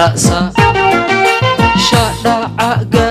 ra'sa shadhacaga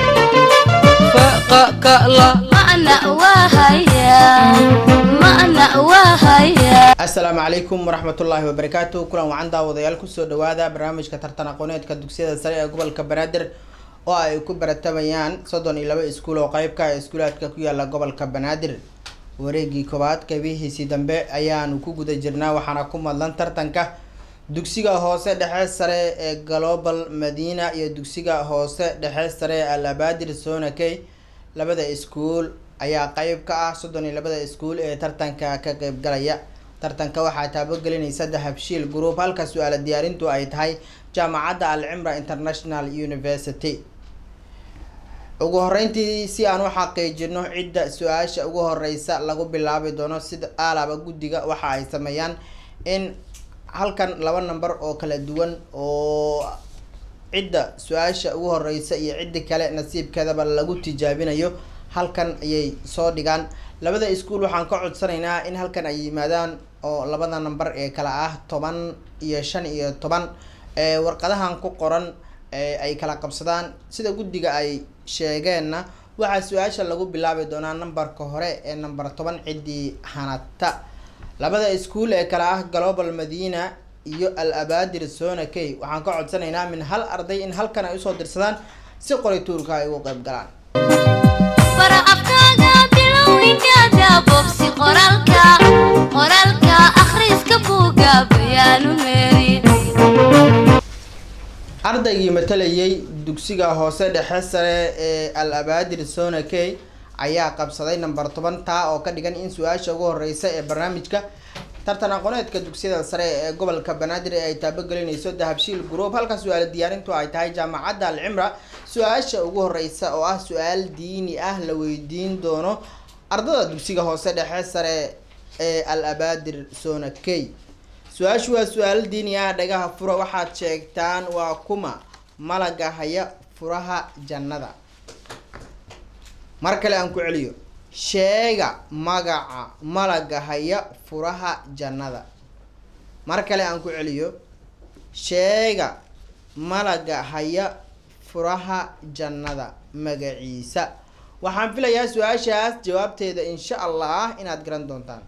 faqakala Ma'na wahaya Ma'na wahaya asalaamu calaykum waraxmatullaahi wabarakaatu kulan wacan daawadayaal kusoo dhawaada barnaamijka tartan aqooneedka dugsiyada sare ee gobolka banaadir oo ay ku baratamayaan soddon iyo laba iskuul oo qeybka iskuulaadka ku yaala gobolka banaadir wareegii koowaad qeybihiisii dambe ayaanu ku guda jirnaa waxaana ku madlan tartanka dugsiga hoose dhexe sare ee global madina iyo dugsiga hoose dhexe sare ee al abadir sonakey labada iskuul ayaa qeyb ka ah soddon iyo labada iskuul ee tartanka ka qeybgalaya tartanka waxaa taabogelinaysa dahabshiil group halka su-aala diyaarintu ay tahay jaamacadda al cimra international university ugu horeyntii si aan u xaqiijino cidda su-aasha ugu horeysa lagu bilaabi doono sida aalaba guddiga waxa ay sameeyaan in halkan laba number oo kala duwan oo cidda su-aasha ugu horeysa iyo ciddi kale nasiibkeedaba lagu tijaabinayo halkan ayay soo dhigaan labada iskuul waxaan ka codsanaynaa in halkan ay yimaadaan oo labada number ee kala ah toban iyo shan iyo toban ee warqadahan ku qoran ee ay kala qabsadaan sida guddiga ay sheegeenna waxaa su-aasha lagu bilaabi doonaa numberka hore ee number toban ciddii hanata labada iskuul ee kale ah global madina iyo al abadir sonakey waxaan ka codsanaynaa min hal arday in halkan ay usoo dirsadaan si qorituurka ay ugu qeyb galaan Bara afkaaga bilowginkaaga bobsi qoraalka Qoraalka akhriska buuga bayaanu meeri ardaygii matalayay dugsiga hoose dhexe sare ee al abadir sonakey ayaa qabsaday number toban taa oo ka dhigan in su-aasha ugu horeysa ee barnaamijka tartan aqooneedka dugsiyada sare ee gobolka banaadir ee ay taabogelinayso dahabshiil group halka su-aala diyaarintu ay tahay jaamacadda al cimra su-aasha ugu horeysa oo ah su-aal diini ah la weydiin doono ardada dugsiga hoose dhexe sare ee al abadir sonakey su-aashu waa su-aal diini ah dhagaha fura waxaad sheegtaan waa kuma malaga haya furaha jannada mar kale aan ku celiyo sheega magaca malaga haya furaha jannada mar kale aan ku celiyo sheega malaga haya furaha jannada magaciisa waxaan filayaa su-aashaas jawaabteeda insha allah inaad garan doontaan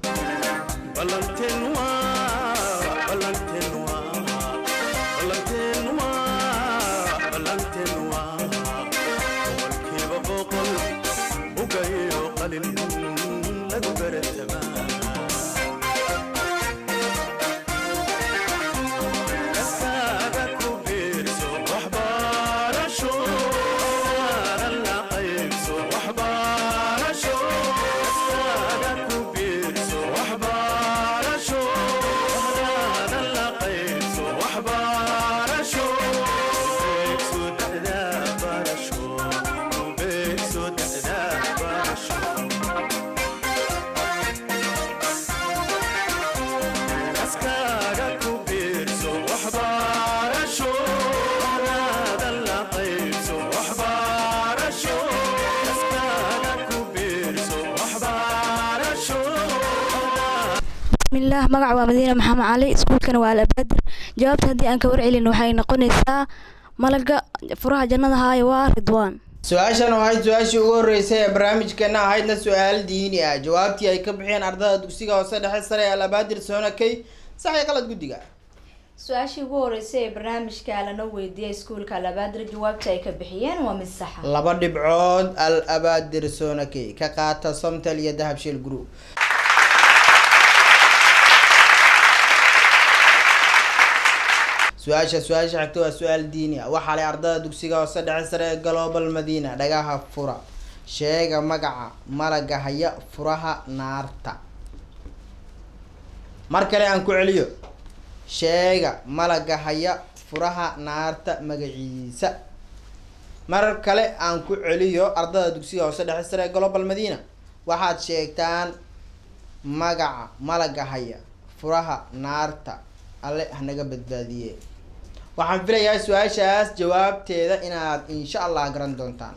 bismillaah magaca waa madiina maxamed cali iskuulkana waa alabaadir jawaabta haddii aan ka warcelin waxay noqonaysaa malaga furaha jannada haayo waa ridwaan su-aashan oo ahayd su-aashii ugu horeysay ee barnaamijkeena ahaydna su-aal diini ah jawaabtii ay ka bixiyeen ardada dugsiga hoose dhexe sare ee alabaadir sonakey saxii qalad guddiga su-aashii ugu horeysay ee barnaamijka lana weydiiyay iskuulka alabaadir jawaabta ay ka bixiyeen waa mid saxa laba dhibcood al abaadir sonakey ka qaata somtel iyo dahabshiil group su-aasha su-aasha xigta waa su-aal diini ah waxaa lay ardada dugsiga hoose dhexe sare ee global madina dhagaha fura sheega magaca malaga haya furaha naarta mar kale aan ku celiyo sheega malaga haya furaha naarta magaciisa mar kale aan ku celiyo ardada dugsiga hoose dhexe sare ee global madina waxaad sheegtaan magaca malaga haya furaha naarta alle hanaga badbaadiye waxaan filayaa su-aashaas jawaabteeda inaad insha allah garan doontaan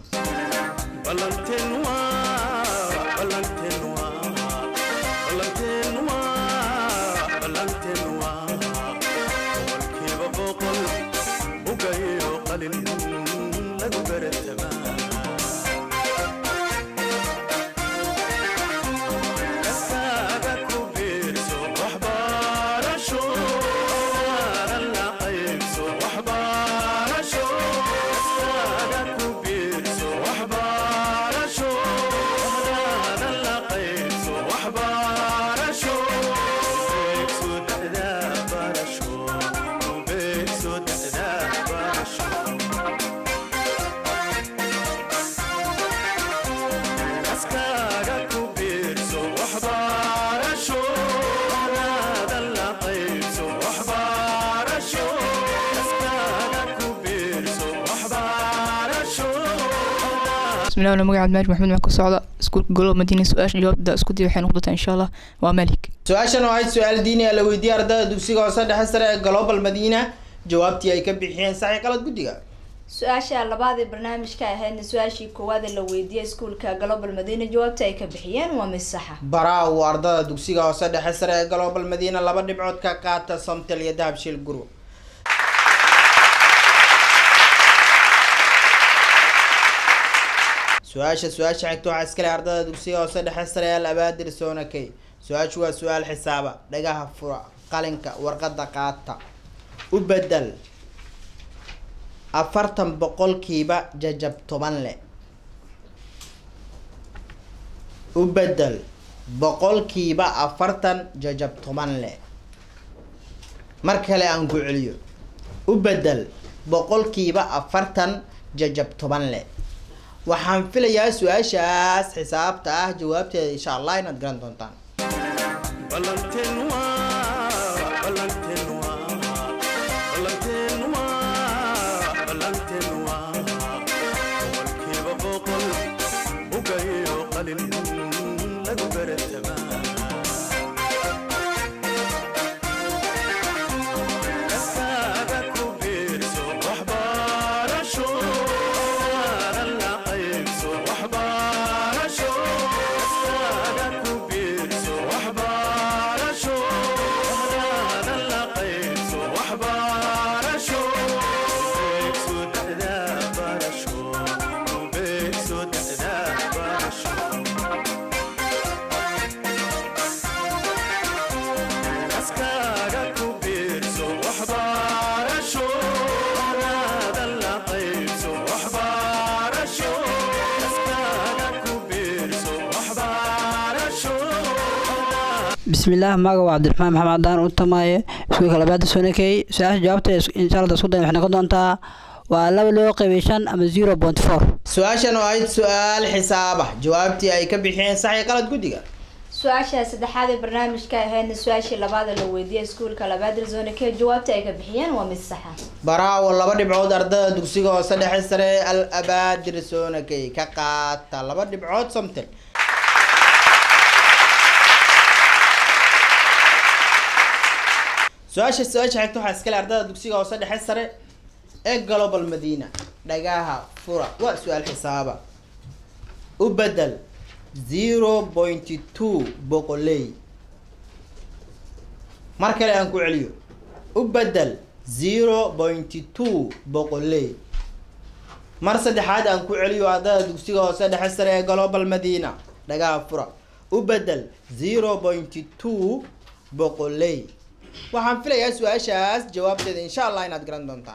bismillahi wala magaca abdimaajid maxamed waxaan ka socda iskuulka golob madiina su-aasha jawaabta isku day waxay noqotaa insha allah waa malik su-aashan oo ahayd su-aal diini ah la weydiiyey ardada dugsiga hoose dhexe sare ee global madiina jawaabtii ay ka bixiyeen saxi qalad guddiga su-aasha labaad ee barnaamijka ahaydna su-aashii koowaad ee la weydiiyey iskuulka global madiina jawaabta ay ka bixiyeen waa mid saxa baraawo ardada dugsiga hoose dhexe sare ee global madiina laba dhibcood ka qaata somtel iyo dahabshiil guru su-aasha su-aasha xigta waxaa iskale ardada dugsiga hoose dhexe sare ee al abaadir soonakey su-aashu waa su-aal xisaaba dhagaha fura qalinka warqada qaata u bedel afartan boqolkiiba jajab toban le u bedel boqolkiiba afartan jajab toban le mar kale aan ku celiyo u bedel boqolkiiba afartan jajab toban le waxaan filayaa su-aashaas xisaabta ah jawaabteeda insha allah inaad garan doontaan bismillaah magaca waa cabdiraxmaan maxamed cadaan u tamaaye iskuulka labaada sonakey su-aasha jawaabta insha allah isku dayan waxay noqon doontaa waa laba loo qaybay shan ama zero point four su-aashan oo ahayd su-aal xisaaba jawaabtii ay ka bixiyeen saxi qalad guddiga su-aasha saddexaad ee barnaamijka ahaydna su-aashii labaad ee la weydiiyey iskuulka labaadir zone k jawaabta ay ka bixiyeen waa mid saxa baraawo laba dhibcood ardada dugsiga hoose dhexe sare ee al abaadir soonakey ka qaata laba dhibcood somtel su-aasha su-aasha xigta waxaa iskale ardada dugsiga hoose dhexe sare ee global madiina dhagaha fura waa su-aal xisaaba u bedel zero point two boqoley mar kale aan ku celiyo u bedel zero point two boqoley mar saddexaad aan ku celiyo ardada dugsiga hoose dhexe sare ee global madiina dhagaha fura u bedel zero point two boqoley waxaan filayaa su-aashaas jawaabteeda insha allah inaad garan doontaan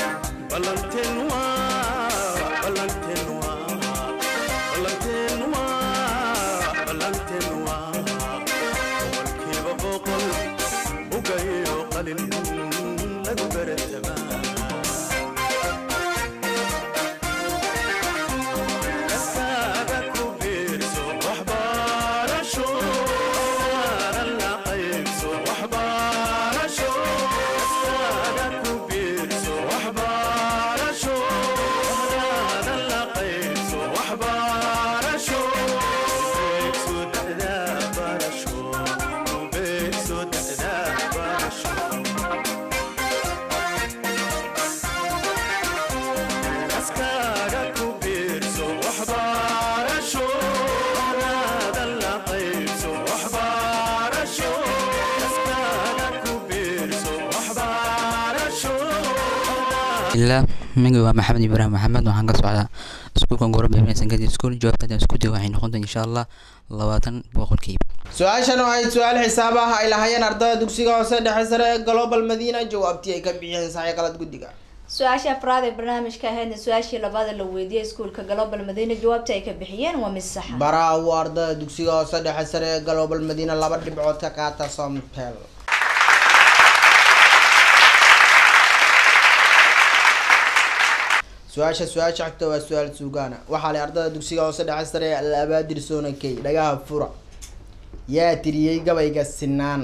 ilaa magaca waa maxamed ibraahim maxamed waxaan ka socdaa iskuulka gorob sangadii iskuul jawaabtada isku day waxay noqon doontaa insha allah labaatan boqolkiiba su-aashan oo ahayd su-aal xisaab ah ay lahaayeen ardada dugsiga hoose dhexe sare ee global madiina jawaabtii ay ka bixiyeen saxi qalad guddiga su-aasha afraad ee barnaamijka ahaydna su-aashii labaad ee la weydiiyey iskuulka global madiina jawaabta ay ka bixiyeen waa mid saxa baraawo ardada dugsiga hoose dhexe sare ee global madiina laba dhibcood ka qaata somtel su-aasha su-aasha xigta waa su-aal suugaana waxaa leh ardada dugsiga hoose dhexe sare ee al abaadir soonakey dhagaha fura yaa tiriyey gabayga sinaan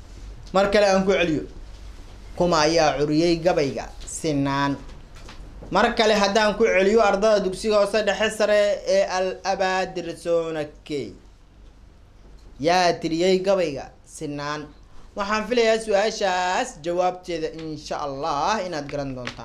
mar kale aan ku celiyo kuma ayaa curiyey gabayga sinaan mar kale haddaan ku celiyo ardada dugsiga hoose dhexe sare ee al abaadir soonakey yaa tiriyey gabayga sinaan waxaan filayaa su-aashaas jawaabteeda insha allah inaad garan doontaan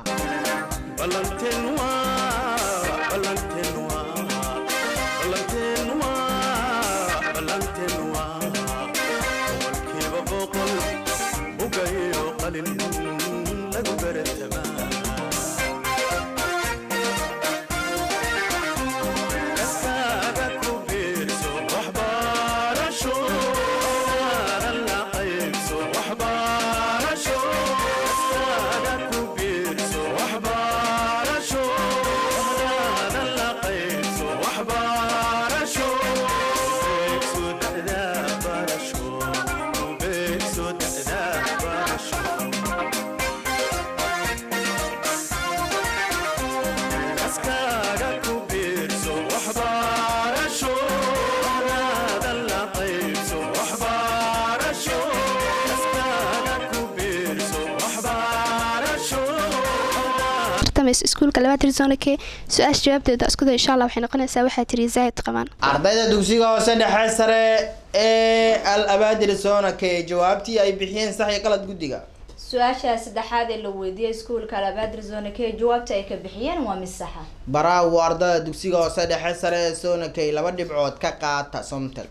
iskuulka labaad rizonake su-aasha jawaabteeda iskuda insha allah waxay noqonaysaa waxaa tiri zaahid qabaan ardayda dugsiga hoose dhexe sare ee al abaadir soonake jawaabtii ay bixiyeen sax iyo qalad guddiga su-aasha saddexaad ee la weydiiyey iskuulka labaad rizonake jawaabta ay ka bixiyeen waa mid saxa baraawo ardada dugsiga hoose dhexe sare ee soonakey laba dhibcood ka qaata somtel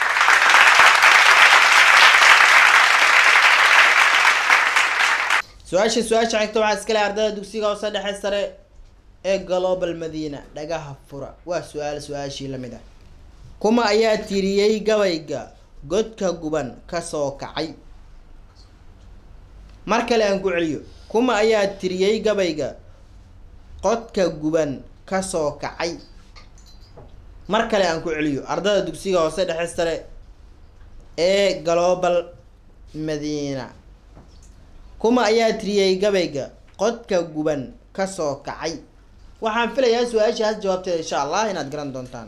su-aasha su-aasha xigta waxaa iskale ardada dugsiga hoose dhexe sare ee global madina dhagaha fura waa su-aal su-aashii lamid ah kuma ayaa tiriyey gabayga godka guban kasoo kacay mar kale aan ku celiyo kuma ayaa tiriyey gabayga qodka guban kasoo kacay mar kale aan ku celiyo ardada dugsiga hoose dhexe sare ee global madina kuma ayaa tiriyey gabayga qodka guban kasoo kacay waxaan filayaa su-aashaas jawaabteeda insha allah inaad garan doontaan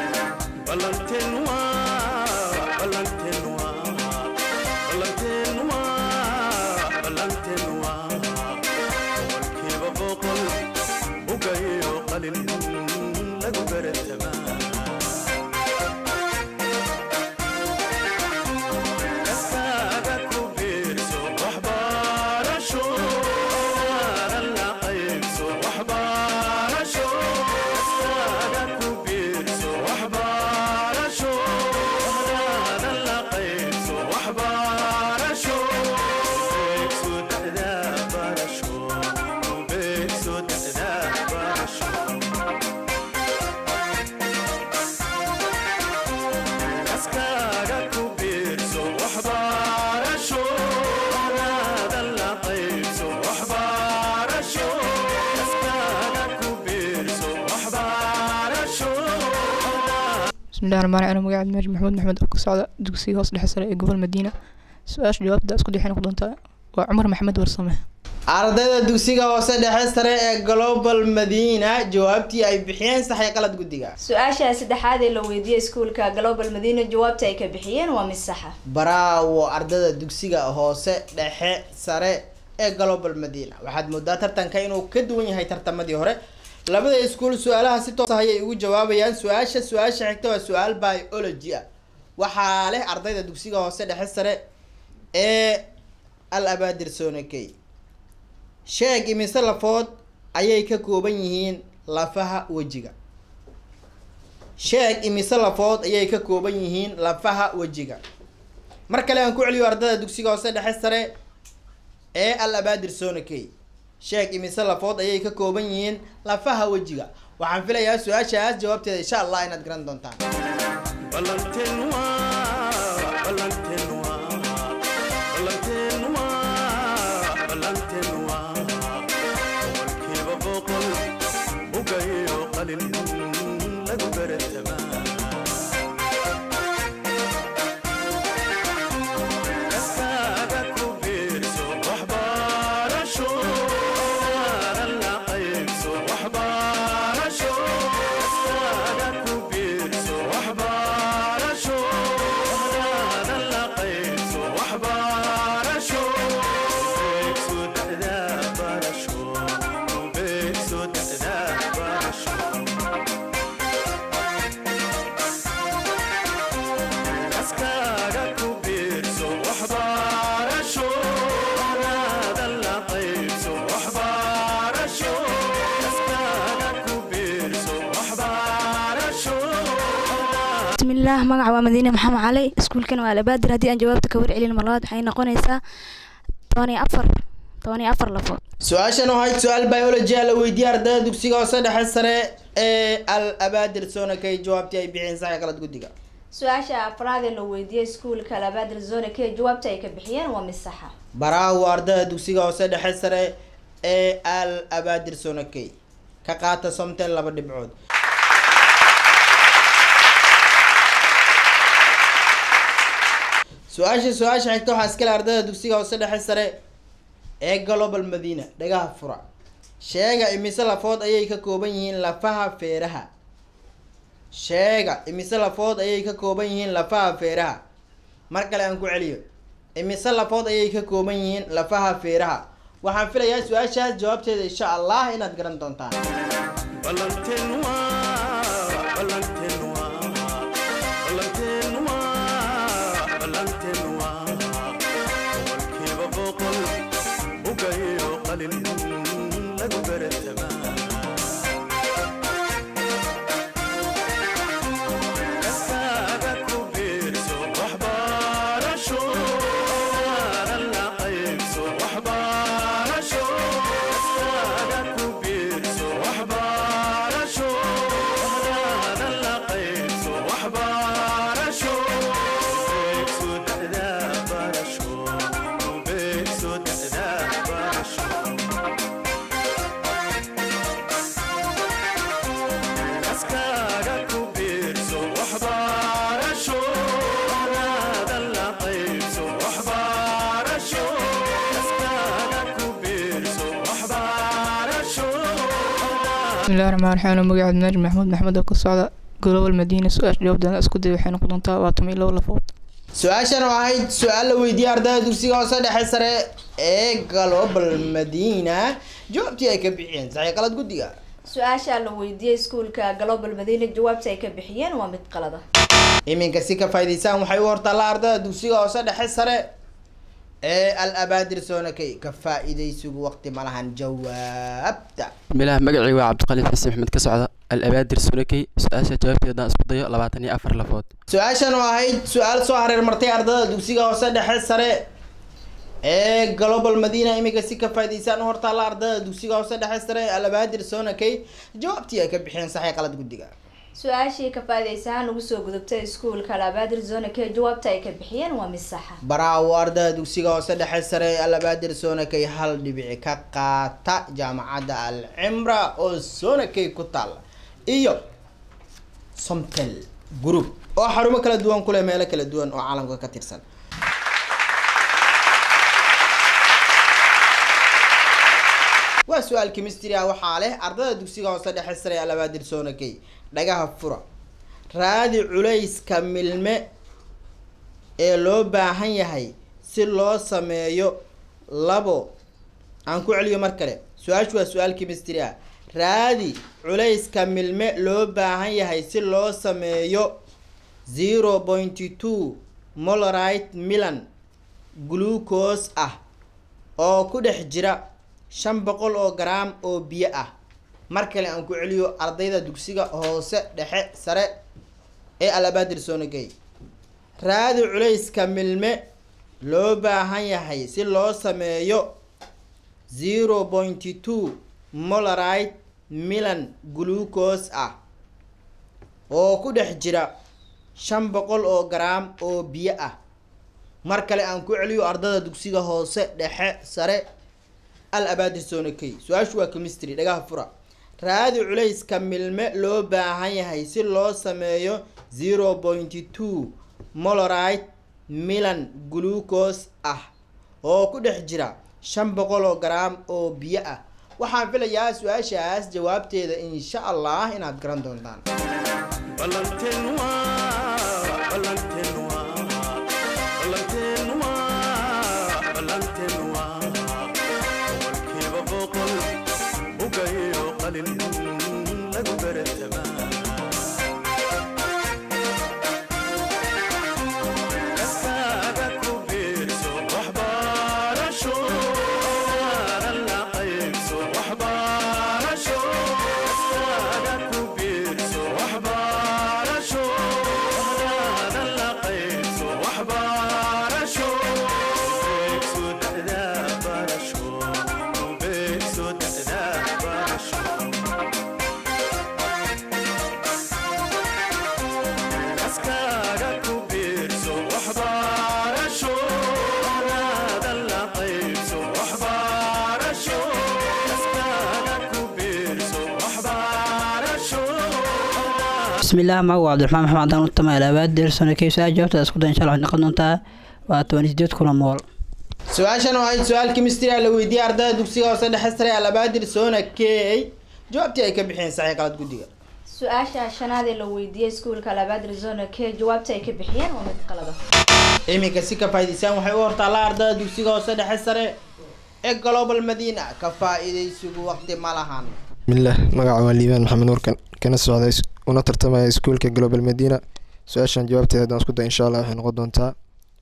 bismillahi raxmaan raxiim magaca cabdimaajid maxamuud maxamed oo ka socda dugsiga hoos dhexe sare ee gobol madiina su-aasha jawaabta isku dixay noqon doontaa waa cumar maxamed warsame ardayda dugsiga hoose dhexe sare ee global madina jawaabtii ay bixiyeen sax iyo qalad guddiga su-aasha saddexaad ee la weydiiyey iskuulka global madina jawaabta ay ka bixiyeen waa mid saxa baraawo ardada dugsiga hoose dhexe sare ee global madina waxaad moodaa tartanka inuu ka duwan yahay tartamadii hore labada iskuul su-aalaha si toos ah ayay ugu jawaabayaan su-aasha su-aasha xigta waa su-aal biology ah waxaa leh ardayda dugsiga hoose dhexe sare ee al abaadir sonakey sheeg imise lafood ayay ka kooban yihiin lafaha wejiga sheeg imise lafood ayay ka kooban yihiin lafaha wejiga mar kale aan ku celiyo ardada dugsiga hoose dhexe sare ee al abaadir sonakey sheeg imise lafood ayay ka kooban yihiin lafaha wejiga waxaan filayaa su-aashaas jawaabteeda insha allah inaad garan doontaan bismillaah magaca waa madiine maxamed cali iskuulkana waa labaadir haddii aan jawaabta ka warcelin mar labaad waxay noqonaysaa toban iyo afar toban iyo afar lafood su-aashan oo ahayd su-aal biology a la weydiiyey ardayda dugsiga hoose dhexe sare ee al abaadir sonakay jawaabtii ay bixiyeen sax iyo qalad guddiga su-aasha afraad ee la weydiiyey iskuulka labaadir zone k jawaabta ay ka bixiyeen waa mid saxa baraawo ardayda dugsiga hoose dhexe sare ee al abaadir sonakay ka qaata somtel laba dhibcood su-aasha su-aasha xigta waxaa iskale ardayda dugsiga hoose dhexe sare ee global madina dhagaha fura sheega imise lafood ayay ka kooban yihiin lafaha feeraha sheega imise lafood ayay ka kooban yihiin lafaha feeraha mar kale aan ku celiyo imise lafood ayay ka kooban yihiin lafaha feeraha waxaan filayaa su-aashaas jawaabteeda insha allah inaad garan doontaan bismillahi raxmaan raxiim anuu magaca cabdinaaji maxamuud maxamed oo ka socda global madiina su-aasha jawaabteeda isku day waxay noqon doontaa waa toban iyo labo lafood su-aashan oo ahayd su-aal la weydiiyey ardayda dugsiga hoose dhexe sare ee global madina jawaabtii ay ka bixiyeen sax iyo qalad guddiga su-aasha la weydiiyey iskuulka global madina jawaabta ay ka bixiyeen waa mid qalada iminka si ka faa'iidaysaan waxay u hortaallaa ardayda dugsiga hoose dhexe sare ee al abaadir soonakay ka faa'iidaysigu waqti ma lahan jawaabta bismillaah magacii waa cabdiqaliif xasan maxmed ka socda al abaadir sunakey su-aasha jawaabteeda isku dayo labaatan iyo afar lafood su-aashan oo ahayd su-aal soo hareer martay ardayda dugsiga hoose dhexe sare ee global madina iminka si ka faa'iidaysaan u hortaalla ardayda dugsiga hoose dhexe sare ee al abaadir soonakay jawaabtii ay ka bixiyeen sax iyo qalad guddiga su-aashii ka faa'iidaysahaan lagu soo gudubtay iskuulka labaadir zone k jawaabta ay ka bixiyeen waa mid saxa baraawo ardayda dugsiga hoose dhexe sare ee al abaadir soonakay hal dhibici ka qaata jaamacadda al cimra oo soonakay ku taalla iyo somtel group oo xarumo kala duwan kuleh meelo kala duwan oo caalamka ka tirsan waa su-aal chemistry ah waxaa leh ardayda dugsiga hoose dhexe sare ee al abaadir soonakay dhagaha fura raadi culayska milme ee loo baahan yahay si loo sameeyo labo aan ku celiyo mar kale su-aashu waa su-aal chemistry ah raadi culayska milme loo baahan yahay si loo sameeyo zero pointy two molarite milan glucose ah oo ku dhex jira shan boqol oo garaam oo biyo ah mar kale aan ku celiyo ardayda dugsiga hoose dhexe sare ee alabaadir soonagay raadi culayska milme loo baahan yahay si loo sameeyo zero pointy two molarite milan glucose ah oo ku dhex jira shan boqol oo garaam oo biyo ah mar kale aan ku celiyo ardayda dugsiga hoose dhexe sare al abaadir soonakey su-aashu waa chemistry dhagaha fura raadi culayska milme loo baahan yahay si loo sameeyo zero pointy two molarite milan glucose ah oo ku dhex jira shan boqol oo garaam oo biyo ah waxaan filayaa su-aashaas jawaabteeda insha allah inaad garan doontaan bismillaah magacu waa cabdiraxmaan maxamed cadaan utama alabaadir sonakey su-aasha jawaabteeda isku day insha allah waxay noqon doontaa waa toban iyo sideed kuna mool su-aashan oo ahayd su-aal chemistry ah la weydiiyey ardayda dugsiga hoose dhexe sare alabaadir soona key jawaabtii ay ka bixiyeen saxii qalad guddiga su-aasha shanaad ee la weydiiyey iskuulka labaad arizona k jawaabta ay ka bixiyeen waa mid qalada iminka si ka faa'iidaysaan waxay u hortaallaa ardayda dugsiga hoose dhexe sare ee global madiina ka faa'iidaysigu waqti ma lahan bismillaah magaca waa liibaan maxamed nuurkan kana socda is- una tartamaya iskuulka global medina su-aashan jawaabteeda haddaan isku day insha allah waxay noqon doontaa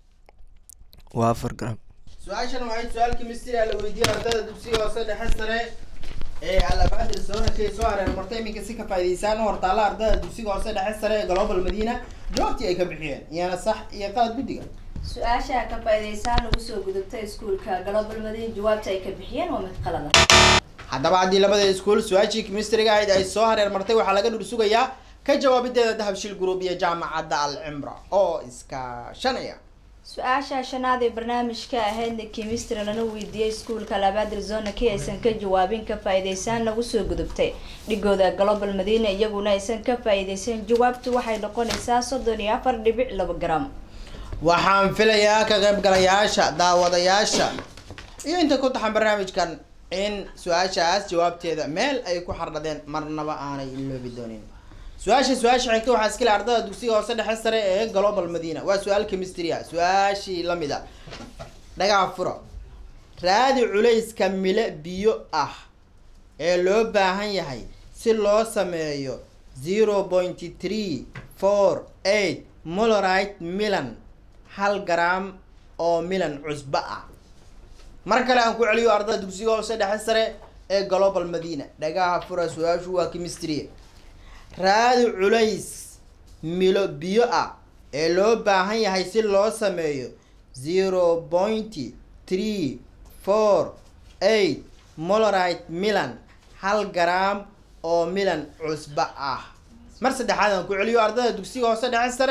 waa afar gram su-aashan oo ahayd su-aal chemistry ah la weydiiyey ardayda dugsiga hoose dhexe sare ee alabaadir soona key soo hareer martay iminka si ka faa'iidaysaan u hortaalla ardayda dugsiga hoose dhexe sare ee global madiina jawaabtii ay ka bixiyeen iyana sax iyo qalad guddiga su-aasha ka faa'iidaysaan ugu soo gudubtay iskuulka global madin jawaabta ay ka bixiyeen waa mid qalada haddaba haddii labada iskuul su-aashii chemistryga ahayd ay soo hareer martay waxaa laga dhur sugayaa ka jawaabideeda dahabshil group iyo jaamacadda al cimra oo iskaashanaya su-aasha shanaad ee barnaamijka ahaydna chemistry lana weydiiyey iskuulka labaad arizona k aysan ka jawaabin ka faa'iidaysaan nagu soo gudubtay dhigooda global madina iyaguna aysan ka faa'iidaysan jawaabtu waxay noqonaysaa soddon iyo afar dhibic laba gram waxaan filayaa ka qaybgalayaasha daawadayaasha iyo inta ku taxan barnaamijkan in su-aashaas jawaabteeda meel ay ku xardhadeen marnaba aanay iloobi doonin su-aasha su-aasha xigta waxaa iskale ardada dugsiga hoose dhexe sare ee global madina waa su-aal chemistry ah su-aashii lamid a dhagaa furo raadi culayska mile biyo ah ee loo baahan yahay si loo sameeyo zero point three four eight molorite milan hal gram oo milan cusbo ah mar kale aan ku celiyo ardada dugsiga hoose dhexe sare ee global madina dhagaha fura su-aashu waa chemistry raadi culays milo biyo ah ee loo baahan yahay si loo sameeyo zero point three four eight molorite milan hal gram oo milan cusbo ah mar saddexaad aan ku celiyo ardada dugsiga hoose dhexe sare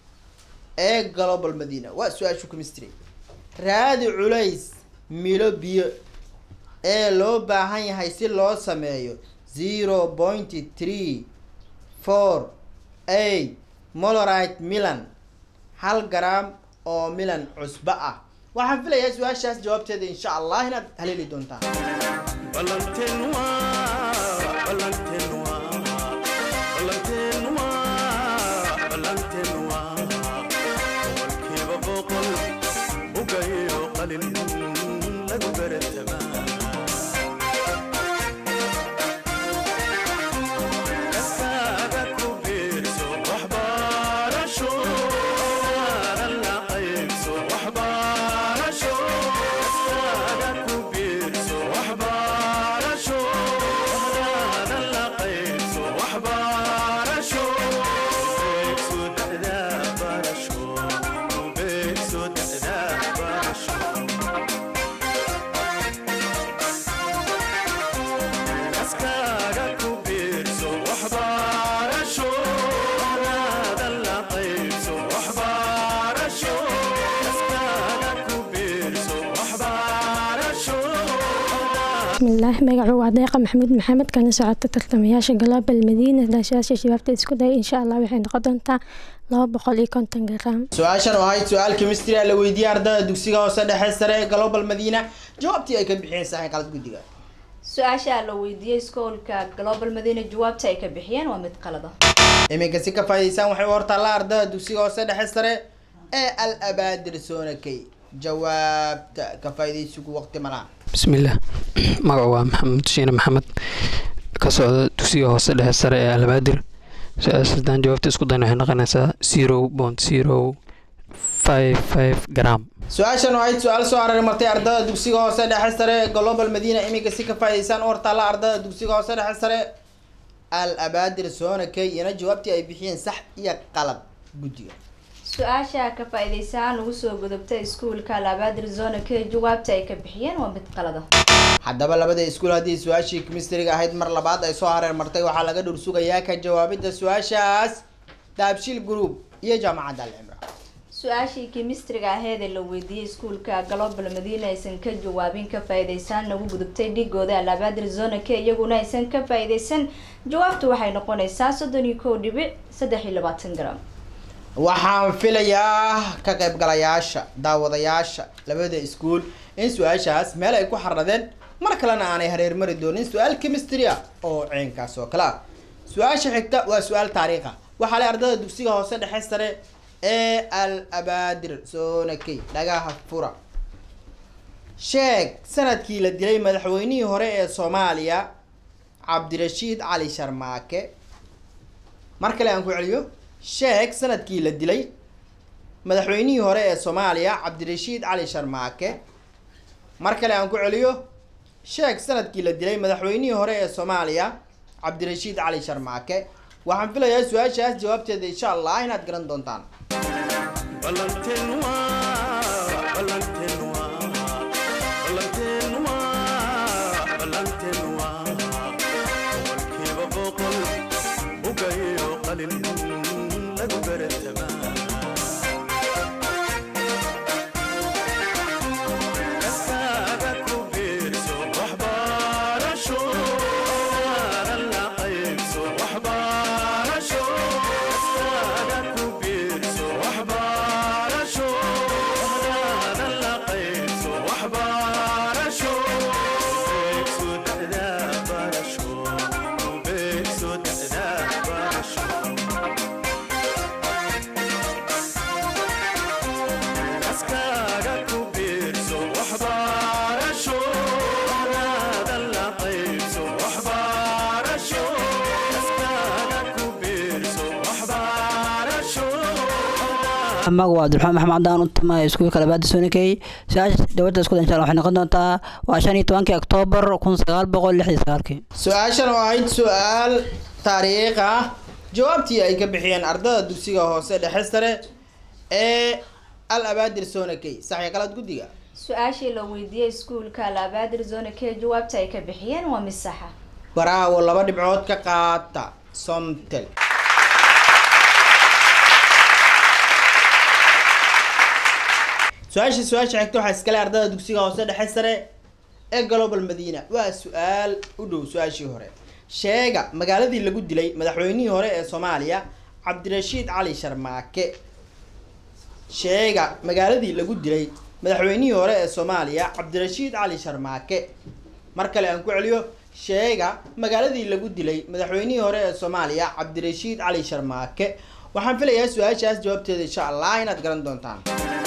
ee global madina waa su-aashu chemistry raadi culays milo biyo ee loo baahan yahay si loo sameeyo zero point three four eight molorite milan hal gram oo milan cusbo ah waxaan filayaa su-aashaas jawaabteeda insha allah inaad haleeli doontaan bismillaah magacu waa deeqa maxamuud maxamed kana socota tartamayaasha global madiina daashaasha shabaabta isku day insha allah waxay noqon doontaa laba boqol iyo konton gram su-aashan oo ahayd su-aal chemistry ah la weydiiyey ardada dugsiga hoose dhexe sare ee global madina jawaabtii ay ka bixiyeen saxii qalad guddiga su-aasha la weydiiyey iskuulka global madina jawaabta ay ka bixiyeen waa mid qalada iminka si ka faa'iidaysaan waxay u hortaallaa ardada dugsiga hoose dhexe sare ee al abaadir soonakey jawaabta ka faa'iidaysigu waqti ma lahan bismillaah magacu waa maxamed shiine maxamed ka socda dugsiga hoose dhexe sare ee alabaadir su-aasha haddaan jawaabta isku dayna waxay noqonaysaa zero point zero five five gram su-aashan oo ahayd su-aal soo hareer martay ardada dugsiga hoose dhexe sare ee global madina iminka si ka faa'iidaysaan u hortaalla ardada dugsiga hoose dhexe sare al abaadir soonakey iyana jawaabtii ay bixiyeen sax iyo qalad guddiga su-aasha ka faa'iidaysaan ugu soo gudubtay iskuulka labaad arizona k jawaabta ay ka bixiyeen waa mid qalada haddaba labada iskuul haddii su-aashii chemistryga ahayd mar labaad ay soo hareer martay waxaa laga dhur sugayaa ka jawaabidda su-aashaas daabshil group iyo jaamacadda al cimra su-aashii kimistriga aheed ee la weydiiyey iskuulka global madiina aysan ka jawaabin ka faa-iideysaan nagu gudubtay dhigooda alabaadir zona k iyaguna aysan ka faa-iideysan jawaabtu waxay noqonaysaa soddon iyo kow dhibic saddex iyo labaatan gram waxaan filayaa ka qaybgalayaasha daawadayaasha labada iskuul in su-aashaas meel ay ku xaradeen mar kalena aanay hareer mari doonin su-aal chemistry ah oo ceenkaas oo kale ah su-aasha xigta waa su-aal taariikh ah waxaa leh ardada dugsiga hoose dhexe sare ee al abaadir soonakey dhagaha fura sheeg sanadkii la dilay madaxweynihii hore ee soomaaliya cabdirashiid cali sharmaake mar kale aan ku celiyo sheeg sanadkii la dilay madaxweynihii hore ee soomaaliya cabdirashiid cali sharmaake mar kale aan ku celiyo sheeg sanadkii la dilay madaxweynihii hore ee soomaaliya cabdirashiid cali sharmaake waxaan filayaa su-aashaas jawaabteeda insha allah inaad garan doontaan magaca waa abdiraxmaan maxamed cadaan u timaya iskuulka labaada sonikey su-aasha dowladda isku insha allah waxay noqon doontaa waa shan iyo tobankii oktoobar kun sagaal boqol lix iyo sagaalkii su-aashan oo ahayd su-aal taariikh ah jawaabtii ay ka bixiyeen ardada dugsiga hoose dhexe sare ee al abaadir sonakey saxi qalad guddiga su-aashii la weydiiyey iskuulka alabaadir zona k jawaabta ay ka bixiyeen waa mid saxa baraawo laba dhibcood ka qaata somtel su-aasha su-aasha xigta waxaa iskale ardada dugsiga hoose dhexe sare ee global madiina waa su-aal u dhow su-aashii hore sheega magaaladii lagu dilay madaxweynihii hore ee soomaaliya cabdirashiid cali sharmaake sheega magaaladii lagu dilay madaxweynihii hore ee soomaaliya cabdirashiid cali sharmaake mar kale aan ku celiyo sheega magaaladii lagu dilay madaxweynihii hore ee soomaaliya cabdirashiid cali sharmaake waxaan filayaa su-aashaas jawaabteeda insha allah inaad garan doontaan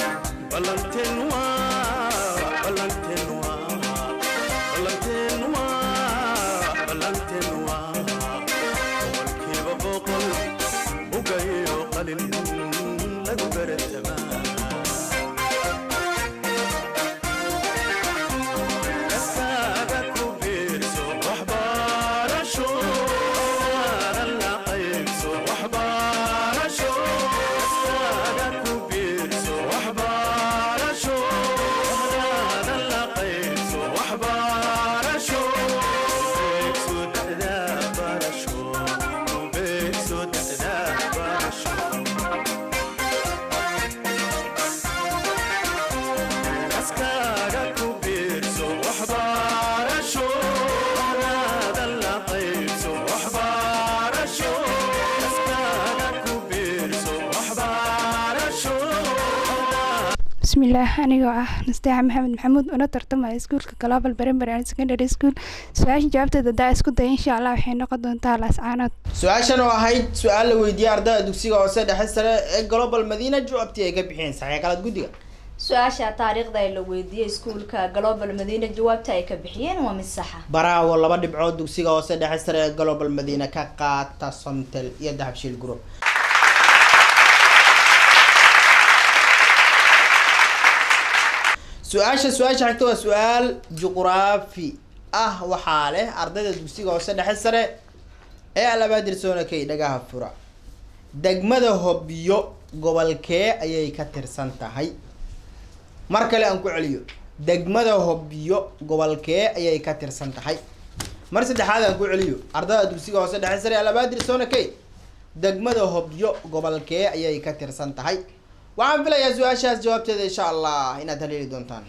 bismillaah anigoo ah nasteexa maxamed maxamuud una tartamaya iskuulka global primary and secondary school su-aasha jawaabteeda hadaa isku daya insha allah waxay noqon doontaa laascaanood su-aashan oo ahayd su-aal la weydiiyey ardada dugsiga hoose dhexe sare ee global madiina jawaabtii ay ka bixiyeen saxiix qalad guddiga su-aasha taariikhda ee la weydiiyey iskuulka global madiina jawaabta ay ka bixiyeen waa mid saxa baraawo laba dhibcood dugsiga hoose dhexe sare ee global madiina ka qaata somtel iyo dahabshiil group su-aasha su-aasha xigta waa su-aal juqraafi ah waxaa leh ardayda dugsiga hoose dhexe sare ee alabaadir soonakey dhagaha fura degmada hobyo gobolkee ayay ka tirsan tahay mar kale aan ku celiyo degmada hobyo gobolkee ayay ka tirsan tahay mar saddexaad aan ku celiyo ardada dugsiga hoose dhexe sare ee alabaadir soonakey degmada hobyo gobolkee ayay ka tirsan tahay waxaan filayaa su-aashaas jawaabteeda insha allah inaad haleeli doontaan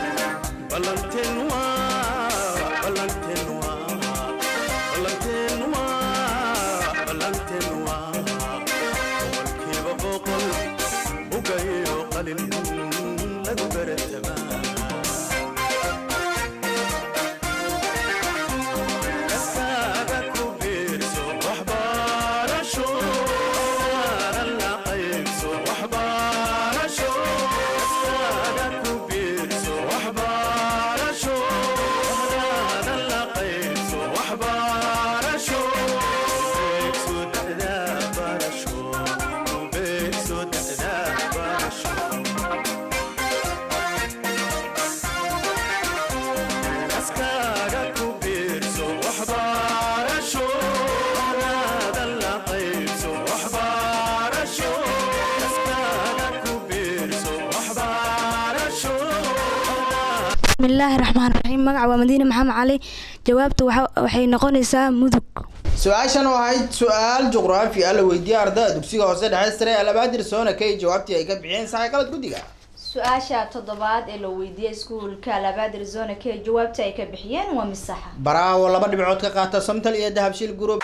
bismillaahi raxmaan raxiim magaca waa madiine maxamed cali jawaabta waxa- waxay noqonaysaa mudug su-aashan oo ahayd su-aal juqraafi ah la weydiiyey ardada dugsiga hoose dhexe sare alabaadir soona kay jawaabtii ay ka bixiyeen saxay qalad guddiga su-aasha toddobaad ee la weydiiyey iskuulka labaadir zona k jawaabta ay ka bixiyeen waa mid saxa baraawo laba dhibcood ka qaata somtal iyo dahabshiil group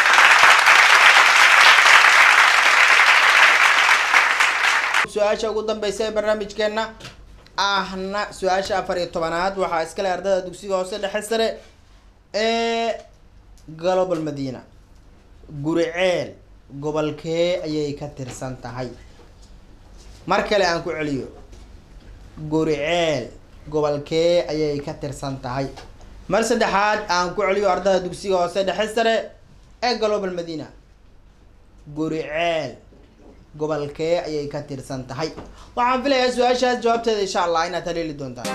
su-aasha ugu dambeysa ee barnaamijkeena ahna su-aasha afar iyo tobanaad waxaa iskale ardada dugsiga hoose dhexe sare ee global madina guriceel gobolkee ayay ka tirsan tahay mar kale aan ku celiyo guriceel gobolkee ayay ka tirsan tahay mar saddexaad aan ku celiyo ardada dugsiga hoose dhexe sare ee global madina guriceel gobolkee ayay ka tirsan tahay waxaan filayaa su-aashaas jawaabteeda insha allah inaad haleeli doontaan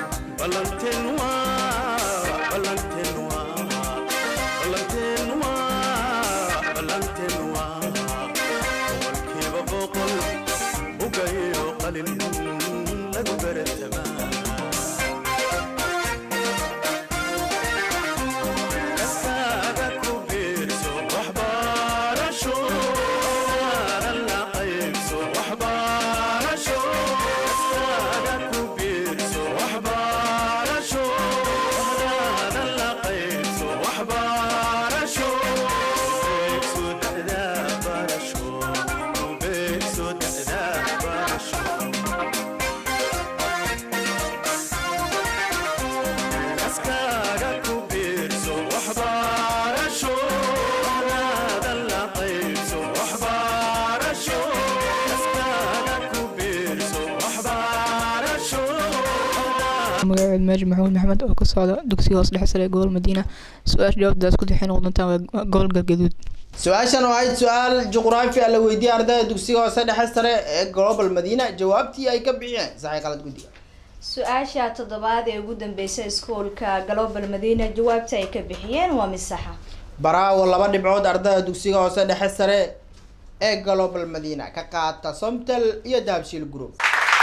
magaceed maaji maxamuud maxamed oo ka socda dugsiga hoose dhexe sare ee gobol madiina su-aasha jawaabtaas ku dixin noqon doontaan waa gobol galgaduud su-aashan oo ahayd su-aal juqraafi ah la weydiiyey ardada dugsiga hoose dhexe sare ee global madina jawaabtii ay ka bixiyeen saxay qalad guddiga su-aasha toddobaad ee ugu dambeysay iskuulka global madina jawaabta ay ka bixiyeen waa mid saxa baraawo laba dhibcood ardada dugsiga hoose dhexe sare ee global madina ka qaata somtel iyo dahabshiil group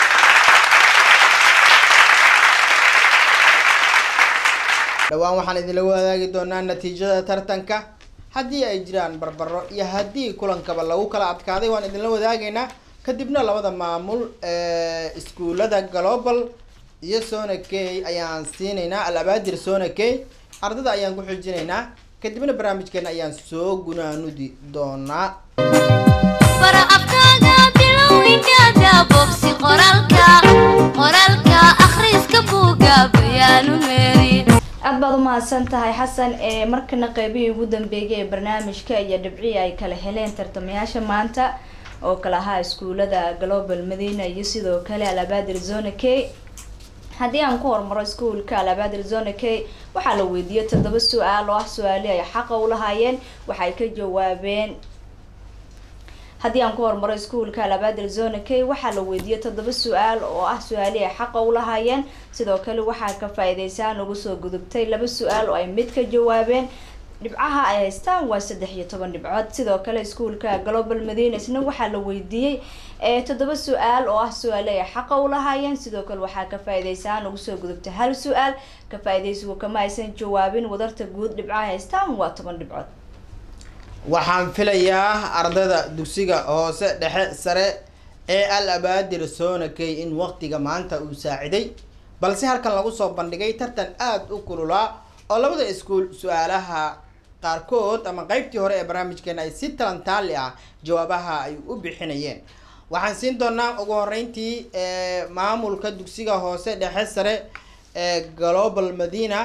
dhowaan waxaan idinla wadaagi doonaa natiijada tartanka haddii ay jiraan barbaro iyo haddii kulankaba lagu kala adkaaday waan idinla wadaagaynaa kadibna labada maamul ee iskuulada global iyo sona key ayaan siinaynaa alabaadir sona key ardada ayaan ku xijinaynaa kadibna barnaamijkeena ayaan soo gunaanudi doonaa bara afkaaga bilowinkaada bobsi qoraalka qoraalka akhriska buuga bayaanu meeri aad baad umahadsan tahay xasan ee markana qeybihii ugu dambeeyay ee barnaamijka iyo dhibcii ay kala heleen tartamayaasha maanta oo kala ahaa iskuulada global madina iyo sidoo kale alabaadir zona k haddii aan ku hormaro iskuulka alabaadir zona k waxaa la weydiiyey toddoba su-aal oo ah su-aali ay xaqa u lahaayeen waxay ka jawaabeen haddii aan ku hormaro iskuulka alabaadir zona k waxaa la weydiiyey toddoba su-aal oo ah su-aali ay xaqa u lahaayeen sidoo kale waxaa ka faa-iideysaan ugu soo gudubtay laba su-aal oo ay mid ka jawaabeen dhibcaha ay haystaan waa saddex iyo toban dhibcood sidoo kale iskuulka global madina isna waxaa la weydiiyey ee toddoba su-aal oo ah su-aale ay xaqa u lahaayeen sidoo kale waxaa ka faa-iideysaan ugu soo gudubtay hal su-aal ka faa-ideysigu kama aysan jawaabin wadarta guud dhibcaha haystaan waa toban dhibcood waxaan filayaa ardayda dugsiga hoose dhexe sare ee al abaadir soonakey in waqtiga maanta uu saaciday balse halkan lagu soo bandhigay tartan aada u kululaa oo labada iskuul su-aalaha qaarkood ama qeybtii hore ee barnaamijkeena ay si talantaali ah jawaabaha ay u bixinayeen waxaan siin doonaa ugu horeyntii maamulka dugsiga hoose dhexe sare ee global madina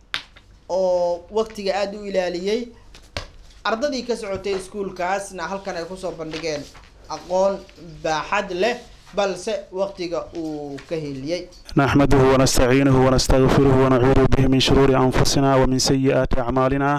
oo waqtiga aada u ilaaliyey ardadii ka socotay iskuulkaasna halkan ay kusoo bandhigeen aqoon baaxad leh balse waqtiga uu ka heliyey نحمده ونستعينه ونستغفره ونعوذ به من شرور أنفسنا ومن سيئات أعمالنا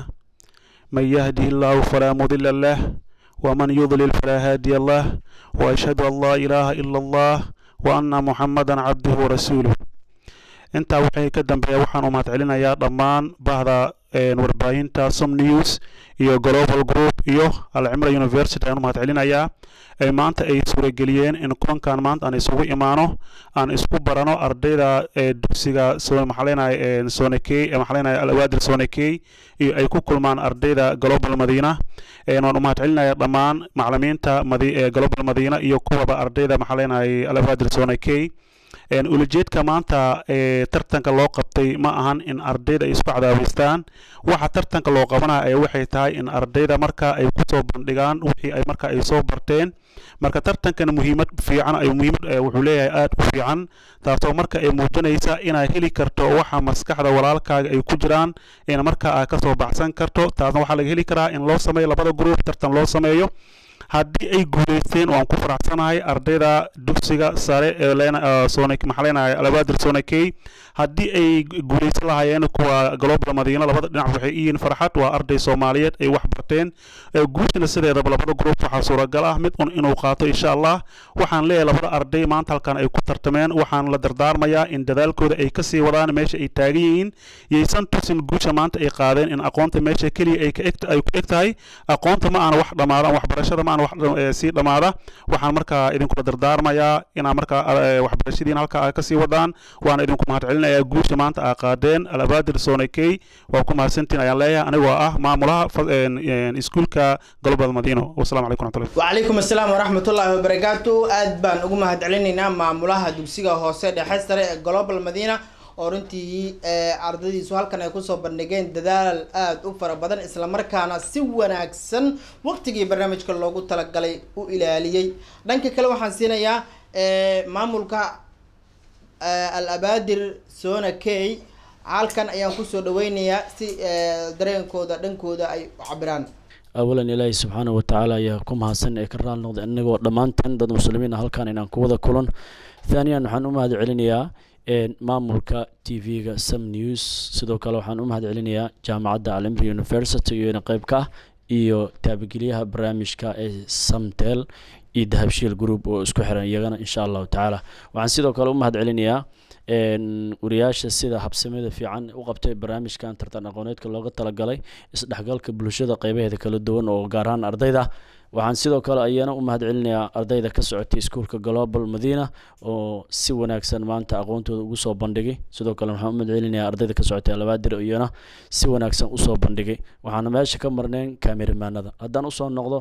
من يهده الله فلا مضل له ومن يضلل فلا هادي له وأشهد أن لا إله إلا الله وأن محمدا عبده ورسوله intaa waxay ka dambeeya waxaan u mahadcelinayaa dhammaan bahda warbaahinta som news iyo global group iyo alcimra university ayaan u mahadcelinayaa ay maanta ay suurageliyeen in kulankan maanta aan isugu imaano aan isku barano ardayda dugsiga maxaaleynay sonekey maxaaleynay alawaadir sonekey iyo ay ku kulmaan ardayda global madiina waan u mahadcelinayaa dhammaan macalimiinta madi global madiina iyo kuwaba ardayda maxaaleynay alawaadir sonekey ulajeedka maanta ee tartanka loo qabtay ma ahan in ardayda ay isku cadaabaystaan waxa tartanka loo qabanaya ee waxay tahay in ardayda marka ay kusoo bandhigaan wixii ay marka ay soo barteen marka tartankan muhiimad fiican ay muhiimad wuxuu leeyahay aada u fiican taasoo marka ay muujinaysa inaad heli karto waxa maskaxda walaalkaaga ay ku jiraan in marka aad kasoo baxsan karto taasna waxaa laga heli karaa in loo sameeyo labada gruub tartan loo sameeyo haddii ay guuleysteen waan ku faraxsanahay ardayda dugsiga sare ee maxaaleynaya alabaadir sonakey haddii ay guuleysan lahaayeen kuwa global madiina labada dhinac waxay iyihiin farxad waa arday soomaaliyeed ay wax barteen guushana sideedaba labada gruub waxaa suuragal ah mid un inuu qaato insha allah waxaan leeyahay labada arday maanta halkan ay ku tartameen waxaan la dardaarmayaa in dadaalkooda ay kasii wadaan meesha ay taagan yihiin yaysan tusin guusha maanta ay qaadeen in aqoonta meesha keliya ay ku eg tahay aqoonta ma aana wax dhamaadaan waxbarashada ma aana wax sii dhamaada waxaan markaa idinkula dardaarmayaa inaa markaa waxbarashadiina halkaa aa kasii wadaan waana idinku mahadcelinayaa guusha maanta aa qaadeen alabaadir sonekey waa ku mahadsantiin ayaan leeyahay anigoo ah maamulaha iskuulka global madino wasalaamu calaykum raxmatullahi wacalaykum asalaam waraxmatullaahi wabarakaatu aad baan ugu mahadcelinaynaa maamulaha dugsiga hoose dhexe sare ee global madina oo runtii ardaydiisu halkan ay kusoo bandhigeen dadaal aada u fara badan islamarkaana si wanaagsan waqtigii barnaamijka loogu talagalay u ilaaliyey dhanka kale waxaan siinayaa maamulka al abaadir sona key halkan ayaan kusoo dhaweynayaa si dareenkooda dhankooda ay u cabiraan awalan ilaahay subxaanahu watacaala ayaa ku mahadsan ee ka raal noqday inagoo dhammaanteen dad muslimiin halkan inaan ku wada kulan thaaniyan waxaan u mahad celinayaa maamulka t v-ga sam news sidoo kale waxaan u mahad celinayaa jaamacadda alimri university iyona qeyb ka ah iyo taabageliyaha barnaamijka ee samtel iyo dahabshiil group oo isku xiran iyagana insha allahu tacaala waxaan sidoo kale u mahad celinayaa wariyaasha sida habsamada fiican u qabtay barnaamijkan tartan aqooneedka looga talagalay isdhexgalka bulshada qeybaheeda kala duwan oo gaar ahaan ardayda waxaan sidoo kale ayana u mahad celinayaa ardayda ka socotay iskuulka global madina oo si wanaagsan maanta aqoontooda ugu soo bandhigay sidoo kale waxaan u mahad celinayaa ardayda ka socotay alabaadir iyana si wanaagsan usoo bandhigay waxaana meesha ka marneen kaamirimaanada haddaan usoo noqdo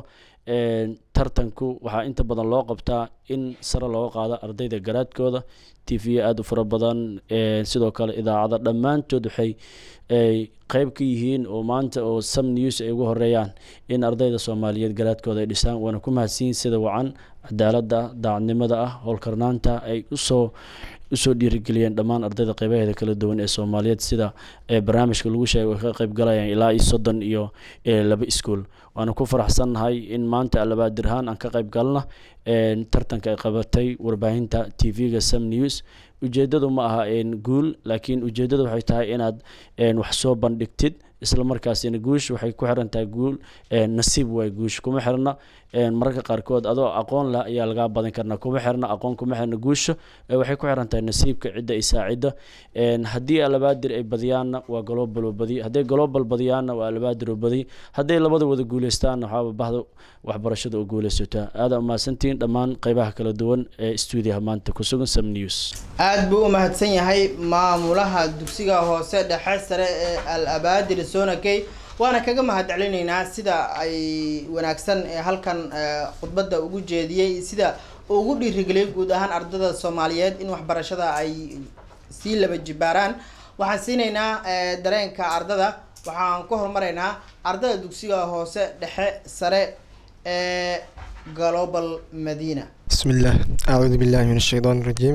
tartanku waxaa inta badan loo qabtaa in sare looga qaado ardayda garaadkooda t v aada u fara badan sidoo kale idaacada dhammaantood waxay ay qeyb ka yihiin oo maanta oo sam news ay ugu horeeyaan in ardayda soomaaliyeed garaadkooda ay dhisaan waana ku mahadsiin sida wacan cadaaladda daacadnimada ah howlkarnaanta ay usoo usoo dhiirigeliyeen dhammaan ardayda qeybaheeda kala duwan ee soomaaliyeed sida barnaamijka lagu sheegay ka qeyb galayaan ilaa iyo soddon iyo laba iskuol waana ku faraxsannahay in maanta alabaadirhaan aan ka qeyb galna tartanka ay qabatay warbaahinta t v-ga sam news ujeedadu ma aha guul laakiin ujeedadu waxay tahay inaad wax soo bandhigtid isla markaasina guush waxay ku xiran tahay guul nasiib waay guush kuma xirna mararka qaarkood adoo aqoon leh ayaa lagaa badan karna kuma xirna aqoon kuma xirna guusha waxay ku xiran tahay nasiibka cidda ay saacidda haddii alabaadir ay badiyaanna waa global oo badiy hadday global badiyaanna waa alabaadir oo badiy hadday labada wada guuleystaanna waxaaba bahda waxbarashada oo guuleysataa aada umahadsantihiin dhammaan qeybaha kala duwan ee stuudiyaha maanta ku sugan sam news aada buu u mahadsan yahay maamulaha dugsiga hoose dhexe sare ee al abaadir sonakey waana kaga mahad celinaynaa sida ay wanaagsan ee halkan khudbadda ugu jeediyey sida uu ugu dhiirigeliyay guud ahaan ardada soomaaliyeed in waxbarashada ay sii laba jibaaraan waxaan siinaynaa eh, dareenka ardada waxaan ku horumaraynaa ardada dugsiga hoose dhexe sare ee global madina بسم الله أعوذ بالله من الشيطان الرجيم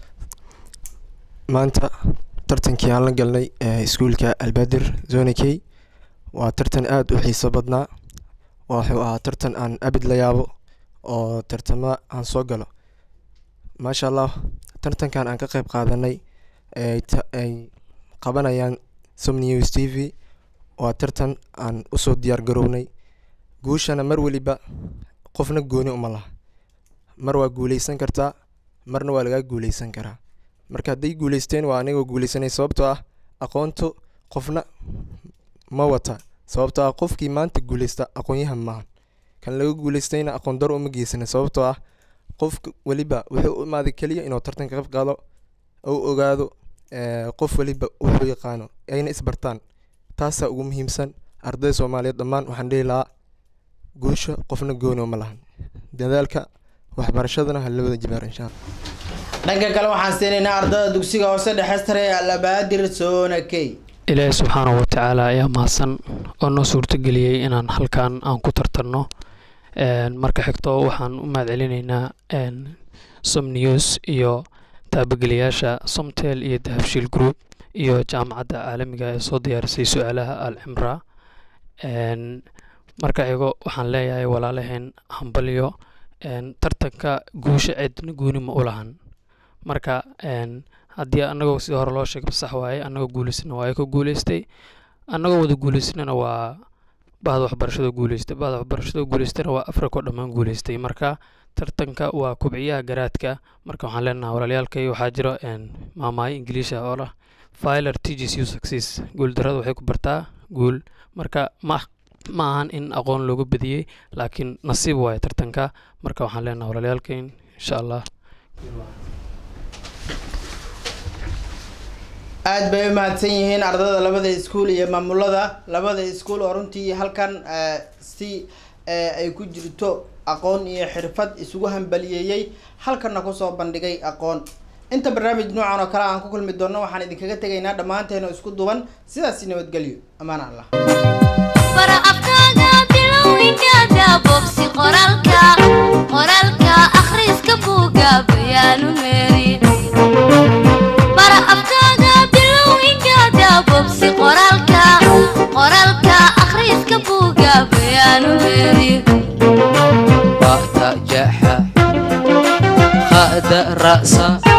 maanta tartankii aan la galnay ee iskuulka albaadir zone k waa tartan aada u xiiso badnaa wuxuu ahaa tartan aan abid la yaabo oo tartamo aan soo galo maasha allah tartankan aan ka qeyb qaadanay ay ta- ay qabanayaan som news t v waa tartan aan usoo diyaar garownay guushana mar weliba qofna gooni uma laha mar waa guuleysan kartaa marna waa lagaa guuleysan karaa marka hadday guuleysteen waa anigoo guuleysanay sababtoo ah aqoontu qofna ma wata sababtoo ah qofkii maanta guuleysta aqoonyahan maahan kan laga guuleystayna aqoon daro uma geysana sababtoo ah qofka weliba wuxuu u imaaday keliya inuu tartanka qayb qaado ou ogaado eh, qof weliba wuxuu yaqaano ayna isbartaan taasaa ugu muhiimsan ardayda soomaaliyeed dhammaan waxaan dhihi lahaa guusha qofna gooni uma lahan dadaalka waxbarashadana ha la wada jibaar insha allah dhanka kale waxaan siinaynaa ardada dugsiga hoose dhexe sare ee alabaadir zona k ilaahi subxaanahu watacaala ayaa mahadsan oo noo suurtageliyey inaan halkan aan ku tartanno Een, marka xigto waxaan u mahadcelinaynaa een, som news iyo taabageliyaasha somtel iyo dahabshiil group iyo jaamacadda caalamiga ee soo diyaarisay su-aalaha al cimra Een, marka xigo waxaan leeyahay walaalaheen hambalyo een, tartanka guusha cidna gooni ma u lahan marka een, haddii annagoo sidii hore loo sheegay sax waaye annagoo guuleysana waa ay ka guuleystay annagoo wada guuleysanana waa bahda waxbarashada guuleystay bahda waxbarashada guuleystana waa afrika oo dhammaan guuleystay marka tartanka waa kubciyaha garaadka marka waxaan leenahay walaalayaalkay waxaa jira een, maamaayo ingiliisha oo lah filer teaches you success guuldarrada waxay ku bartaa guul marka ma ma ahan in aqoon looga badiyey laakiin nasiib waaye tartanka marka waxaan leenahay walaalayaalkayn insha allah aad bay u mahadsan yihiin ardada labada iskuul iyo maamulada labada iskuul oo runtii halkan eh, si eh, ay ku jirto aqoon iyo xirfad isugu hambaliyeeyey halkanna kusoo bandhigay aqoon inta barnaamij noocan oo kale aan ku kulmi doono waxaan idinkaga tegaynaa dhammaanteena isku duban sidaasi nabadgelyo ammaan allah bara afkaaga bilowginkaaga bobsi qoraalka qoraalka akhriska buuga bayaanu meeri bara afkaaga bilowginkaaga bobsi qoraalka qoraalka akhriska buuga bayaanu meeri ba'ta jaxa kha'da ra'sa